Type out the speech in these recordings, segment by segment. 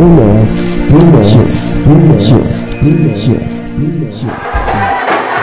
MS Images Images Images Images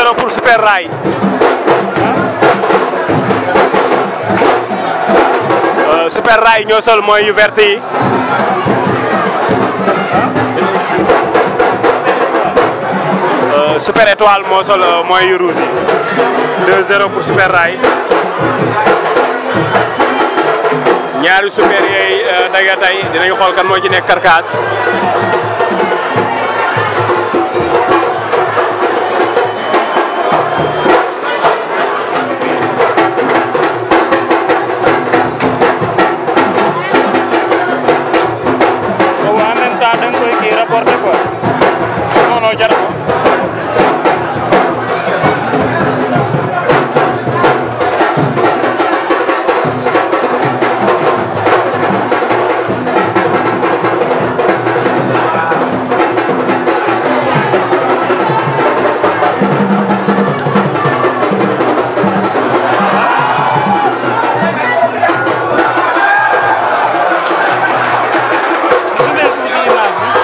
2-0 pour Super Rail Euh, Super Rail ñoo sol mooy yu vert yi Euh, Super Étoile moo sol euh, mooy yu rouge yi 2-0 pour Super Rail ñaari super yooyu daga tey dinañu xool kan moo ci nekk karkaas boobu en même temps da nga koy kii rapporté quoi non non jar ko su dee tuuti image bi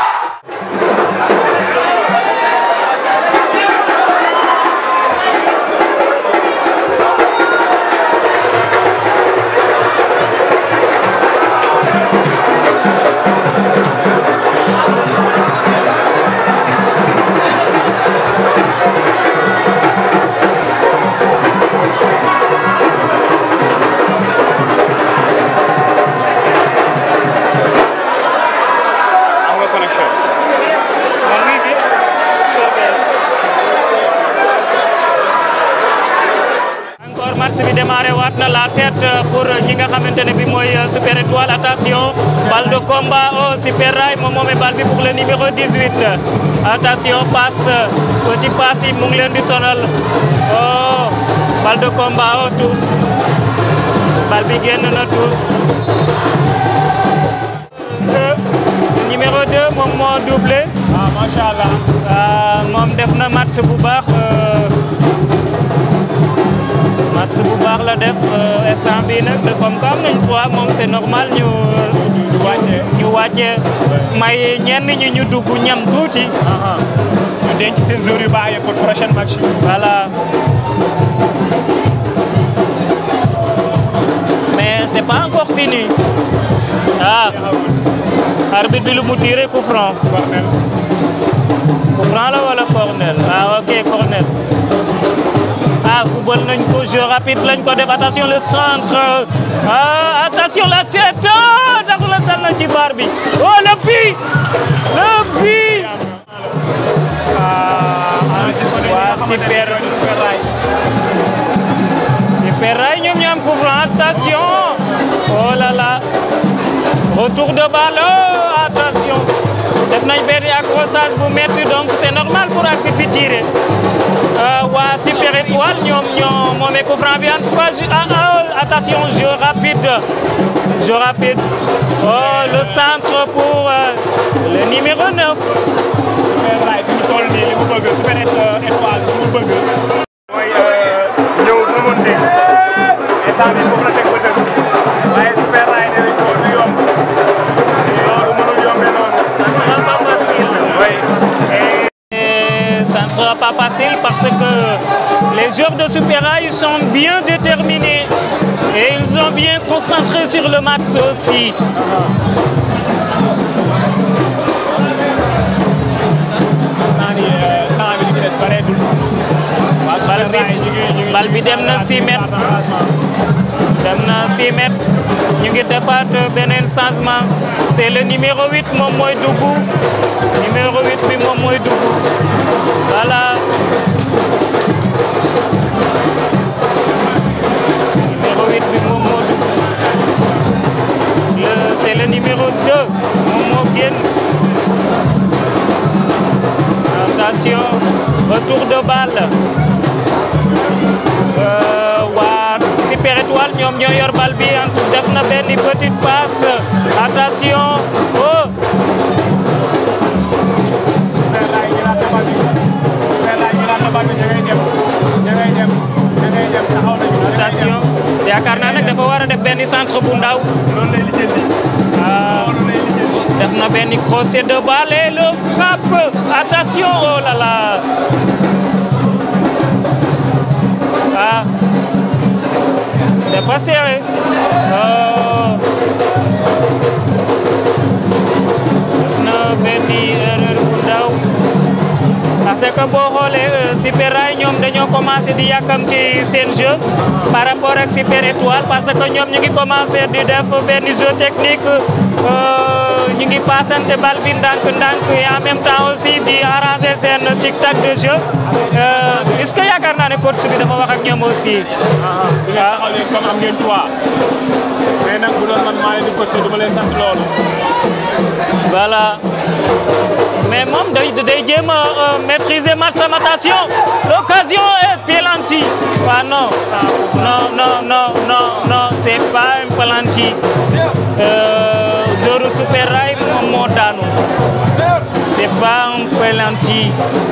am nga connexion man mii fi encore match bi démarré waat na la tête pour ñi nga xamante ne bi mooy Super Étoile attention balle de combat au Super Rail moom moomee balle bi pour le numéro 18 attention passe petit passe yi mu ngi leen di sonal oh balle de combat au tous balle bi génn na tous deux numéro 2 moom moo doublé ah macha allah moom def na match bu baax euh, match bu baax la def euh, instant bii nag de comme que am nañ trois moom c'est normal ñu ñu wàcce ñu wàcce may ñenn ñi ñu dugg ñam tuuti ñu denc seen jour yu baax yi pour prochain match yi voilà mais c'est pas encore fini ah arbitre bi lu mu tiré coup franc coup franc la wala corner ah ok corner ah football nañ ko jeu rapide lañ ko def attention le centre ah attention la tête ah tax la dal na ci bar bi oh le but le but waa super super Rail ñoom ñoo am coup franc attention oh là là retour de balle oh, attention def nañ benn accrochage bu métti donc c'est normal pour arbitre bi tirer waa super étoile ñoom ñoo moomee coup franc bi en tout cas ju- ah, ah, attention jeu rapide jeu rapide oh le centre pour euh, le numéro 9 Super Rail fi mu toll nii li mu bëgg Super Étoile li mu bëgg mooy ñëw remonté instant bi foofu la teg ba dëgg waaye Super Rail nee nañ ko du yomb loolu mënul yombee noonu ça ne sera pas facile oui Et ça ne sera pas facile parce que les joueurs de Super Rail sont bien déterminés et ils sont bien concentrés sur le match aussi. naa ni temps bi li ci des bareetul waa Bal Super bi Rail ñu ngi ñu ngi bal bi dem na 6 mètres dem na 6 mètres ñu ngi defaat beneen changement c'est le numéro 8 moom mooy dugg numéro 8 bi moom mooy dugg voilà numéro 8 bi moom moo dugg le c'est le numéro 2 moom moo génn attention retour de balle Euh, waa Super Étoile ñoom ñoo yor bal bi en tout def na benn petite passe attention oh Super Rail ñu naan bal bi Super Rail ñu naan bal bi ña ngay dem ña ngay dem ña ngay dem taxaw nañu attention yaakaar naa nag dafa war a def benn centre bu ndaw loolu lay lijjanti ah loolu lay lijjanti def na benn crochet de balle et le frappe attention oh là là ah dafa serré oh. def na benn erreur bu ndaw parce que boo xoolee Super Rail ñoom dañoo commencé di yàkkamti seen jeu par rapport ak Super Étoile parce que ñoom ñu ngi commencé di def benn jeu technique ñu ngi passante bal bi ndànk-ndànk et en même temps aussi di arranger seen tic-tac de jeu est-ce que yaakaar naa ne coach bi dafa wax ak ñoom aussi. di nga taxaw leen comme am ngeen trois mais nag bu doon man maa leen di coach du ma leen sant loolu. voilà mais moom day day jéem a maîtriser match sama attention l'occasion est penalty ah non non non non non non c'est pas un penalty joueur Super Rail moom moo daanu c'est pas un penalty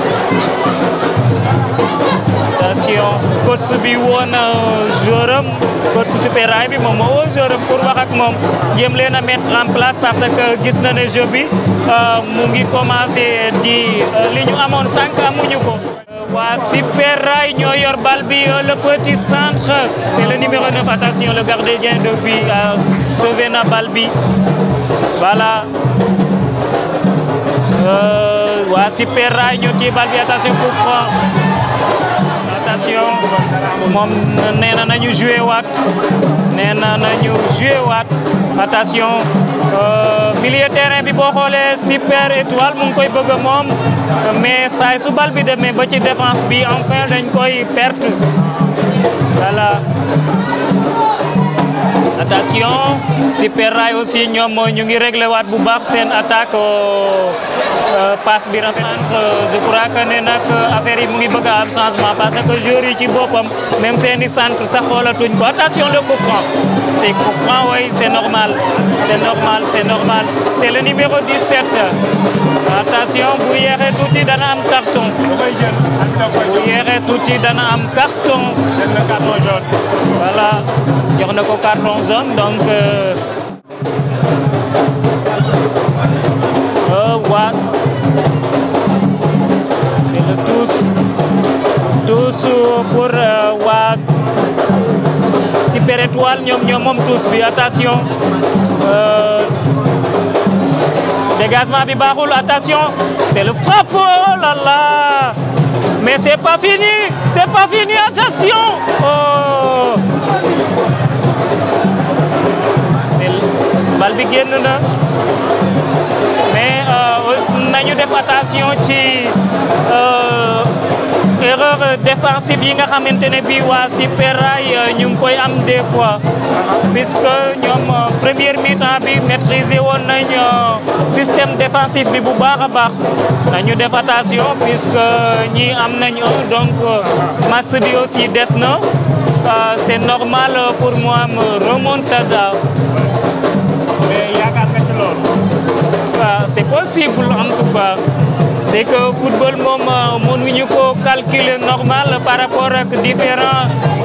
attention coach bi woon joueur am coach Super Rail bi moom moo woo joueur am pour wax ak moom jéem leen a mettre en place parce que gis na ne jeu bi mu ngi commencé di li ñu amoon sànq amuñu ko. waa Super Rail ñoo yor bal bi le petit centre c'est le numéro 9 attention le gardien de but sauvé na bal bi voilà. waa Super Rail ñoo téye bal bi attention coup franc attention moom nee na nañu joué waat nee na nañu joué waat attention milieu terrain bi boo xoolee Super Étoile mu ngi koy bëgg moom mais saay su bal bi demee ba ci défense bi enfin dañ koy perte voilà attention Super Rail aussi ñoom ñu ngi réglé waat bu baax seen attaque passe bi centre je crois que ne nag affaire yi mu ngi bëgg a am changement parce que joueurs yi ci boppam même seeni centre sax xoolatuñ ko attention le coup franc c'est coup franc oui c'est normal c'est normal c'est normal c'est le numéro 17 attention bu yéexee tuuti dana am carton bu yéexee tuuti dana am carton jël na carton jaune. voilà jox na ko carton jaune donc waa c'est le tous tous pour waa Super Étoile ñoom ñoom moom tous bi attention dégagement bi baaxul attention c'est le frappe oh là là mais c'est pas fini c'est pas fini attention oh c'est bal bi génn na mais nañu def attention ci erreur défensive yi nga xamante ne bii waa Super Rail ñu ngi koy am des fois puisque ñoom première mi-temps bi maîtriser woon nañ système défensif bi bu baax a baax nañu def attention puisque ñi am nañ donc match bi aussi des na c'est normal pour moi me remontada mais yaakaar nga ci loolu. waaw c'est possible en tout cas c'est que football moom mënuñu ko calculer normal par rapport ak différents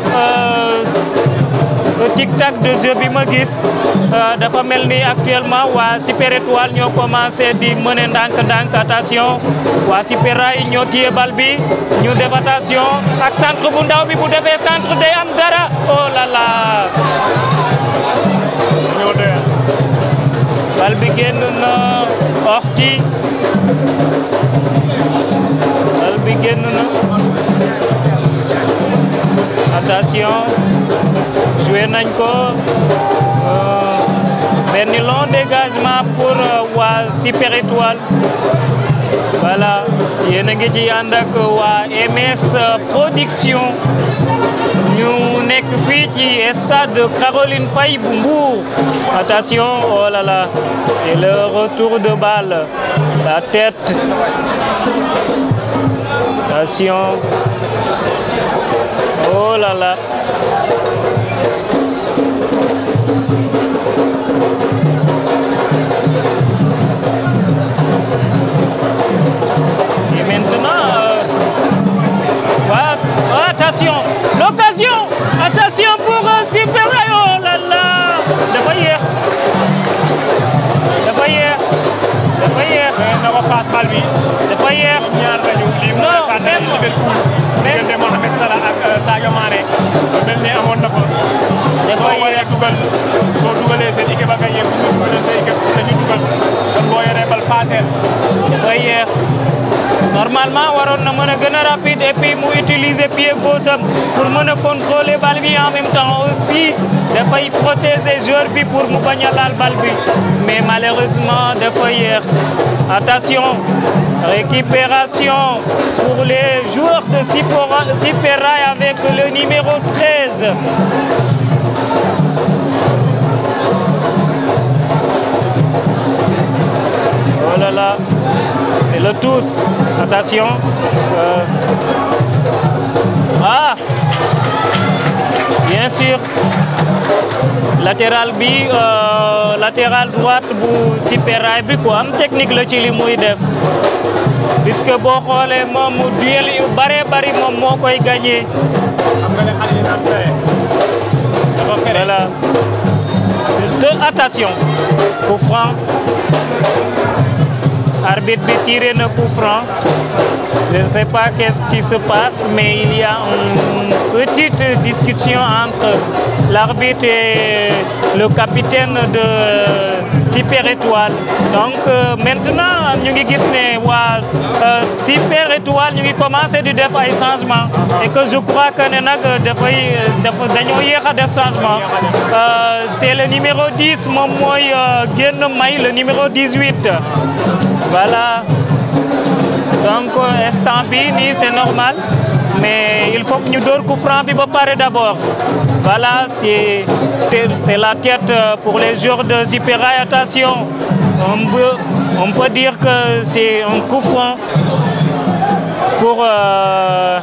tic-tac de jeu bi ma gis dafa mel ni actuellement waa Super Étoile ñoo commencé di mener ndànk-ndànk attention waa Super Rail ñoo téye bal bi ñu def attention ak centre bu ndaw bi bu defee centre day am dara oh là là ñoo doyal. bal bi génn na orti bal bi génn na attention joué nañ ko benn long dégagement pour waa Super Étoile voilà yéen a ngi ci ànd ak waa MS Production ñu nekk fii ci stade Caroline Faye bu Mbour attention oh là là c'est le retour de balle la tête attention oh là là et maintenant euh, voilà. Oh, attention l'occasion attention pour euh, Super Rail oh là là dafa yéex dafa yéex dafa yéex mais na ko passe bal bi. dafa yéex ñaar lañu lii mooy Non, fàttali même- Liverpool diggante Mohamed Salah ak Sadio Mané mel ni amoon na fa. soo waree dugal soo dugalee seen équipe a gagné bu ñu dugalee seen équipe dañu dugal kon boo yoree bal paaseel. dafay yéex normalement waroon na mën a gën a rapide et puis mu utiliser pied gauche am pour mën a contrôler bal bi en même temps aussi dafay protéger joueur bi pour mu bañ a laal bal bi mais malheureusement dafa yéex attention récupération pour les joueurs de Super Rail avec le numéro 13 Oh là là, c'est le tous. Attention. Euh... Ah Bien sûr. Latéral bi euh, latéral droite bu Super Rail bi quoi am technique la ci li muy def puisque boo xoolee moom duel yu bare bari moom moo koy gagné. xam nga ne xale yi naan fere dafa fere. Voilà. De attention. Coup franc. Arbitre bi tiré na coup franc. Je ne sais pas qu'est-ce qui se passe, mais il y a une petite discussion entre l'arbitre et le capitaine de Super Étoile. Donc euh, maintenant ñu ngi gis ne waa euh, Super Étoile ñu ngi commencé di def ay changement et que je crois que ne nag dafay dafa dañoo yéex a def changement Euh, c'est le numéro 10 moom mooy euh, génn may le numéro 18 voilà donc instant bi nii c'est normal mais il faut que ñu door coup franc bi ba pare d'abord voilà c'est c'est la tête pour les joueurs de Super Rail attention on peut on peut dire que c'est un coup franc pour euh,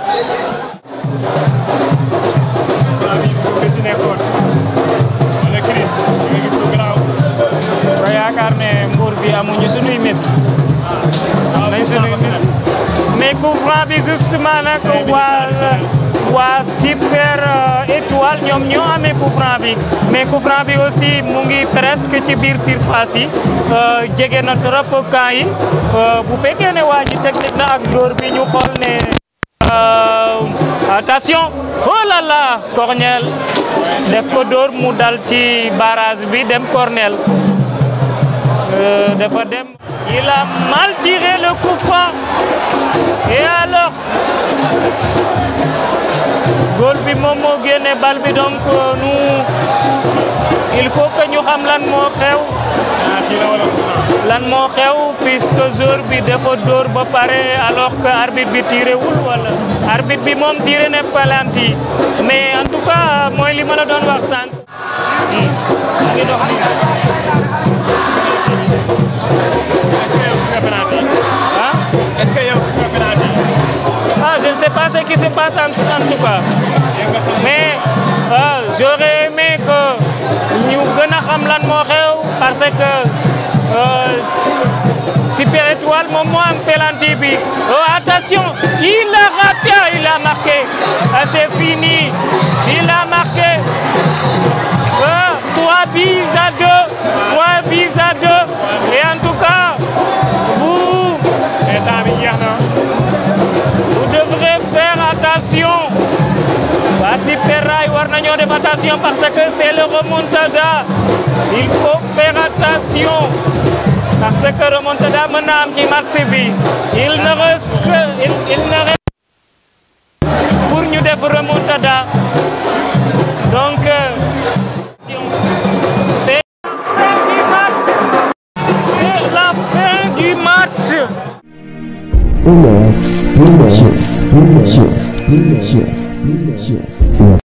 Chris yi nekkoon wala Chris nga gis lu garaaw. ba yaakaar ne Mbour bi amuñu sunuy Messi nañ sunuy Messi mais coup franc bi justement nag waa waa Super Étoile ñoom ñoo amee coup franc bi mais coup franc bi aussi mu ngi presque ci biir surface yi jege na trop camp yi bu fekkee ne waa ji technique na ak dóor bi ñu xool ne attention oh là là Cornel def ko dóor mu dal ci barrage bi dem Cornel dafa dem il a mal tiré le coup franc et alors góol bi moom moo génne bal bi donc nous il faut que ñu xam lan moo xew ah kii la wala lan moo xew puisque joueur bi dafa dóor ba pare alors que arbitre bi tiré wul wala arbitre bi moom tiré ne penalty mais en tout cas mooy li ma la doon wax sànq. ngi dox nii. est-ce que yow gis nga penalty ah est-ce que yow gis nga penalty ah je ne sais pas ce qui se passe en, en tout cas yow nga xam mais ah j'aurais aimé que ñu gën a xam lan moo xew parce que euh, Super Étoile moom moo am penalty bi oh, attention il a raté il a marqué ah, c'est fini il a marqué ah, 3 buts à 2 3 buts à 2 et en tout cas vous mais temps bi jeex na vous devrez faire attention waa Super Rail war nañoo def attention parce que c'est le remontada il faut faire attention parce que remontada mën na am ci match bi il ne reste que il, il ne reste pour ñu def remontada donc euh, c'est la fin du match c'est la fin du match MS Images Images Images Images